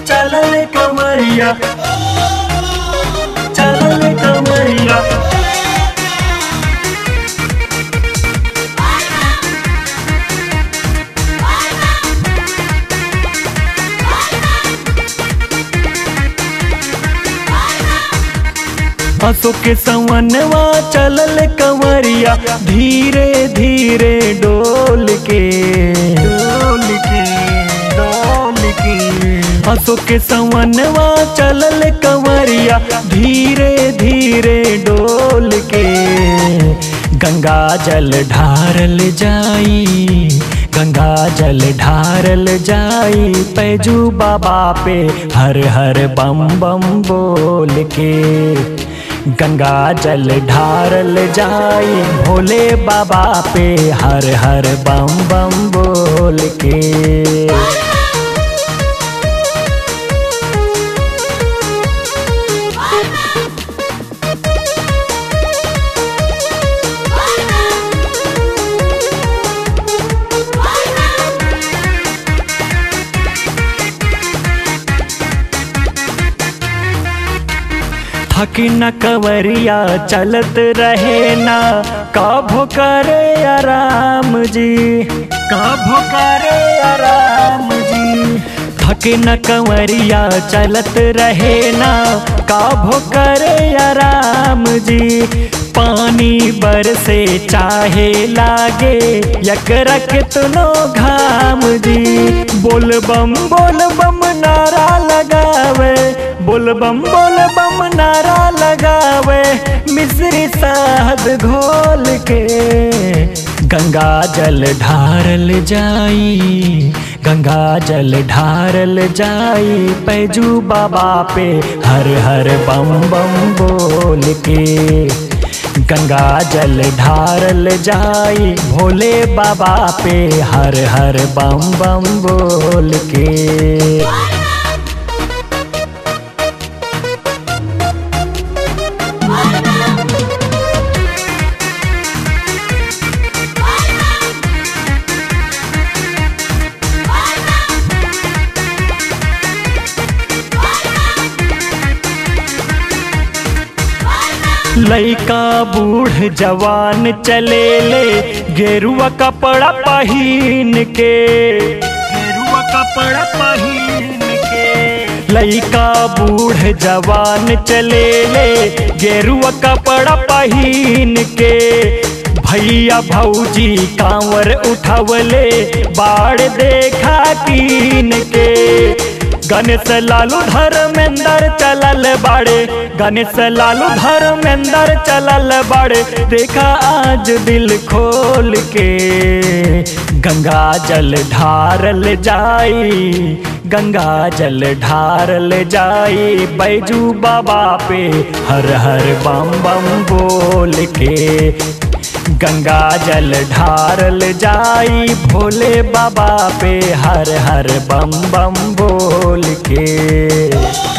चलल कमरिया चलल कमरिया हंसो के सवनवा चलल कंवरिया धीरे धीरे डोल के डोल के डोल के हंसो के सवनवा चलल कंवरिया धीरे धीरे डोल के गंगा जल ढारल जाई गंगा जल ढारल जाई पैजू बाबा पे हर हर बम बम बोल के गंगा जल ढारल जाई भोले बाबा पे हर हर बम बम बोल के थकी न कवरिया चलत रहे ना काभो करे आराम जी काभो करे आराम जी थकी न कंवरिया चलत रहे ना काभो करे आराम जी पानी बरसे चाहे लागे यकरा कितनो घाम जी बोल बम बोल बम नारा लगावे बोल बम बोल बम नारा लगावे मिश्री साध घोल के गंगा जल ढारल जाई गंगा जल ढारल जाई पैजू बाबा पे हर हर बम बम बोल के गंगा जल ढारल जाई भोले बाबा पे हर हर बम बम बोल के लइका बूढ़ जवान चले ले गेरुआ कपड़ा पहिन के गेरुआ कपड़ा पहिन के लइका बूढ़ जवान चले ले गेरुआ कपड़ा पहिन के भैया भौजी कांवर उठवले बाढ़ देखा कीन के गणेश लालू धर्मेंद्र चलल बाड़े गणेश लालू धर्मेंद्र चलल बाड़े देखा आज दिल खोल के गंगा जल ढारल जाई गंगा जल ढारल जाई बैजू बाबा पे हर हर बम बम बोल के गंगा जल ढारल जाई भोले बाबा पे हर हर बम बम बोल के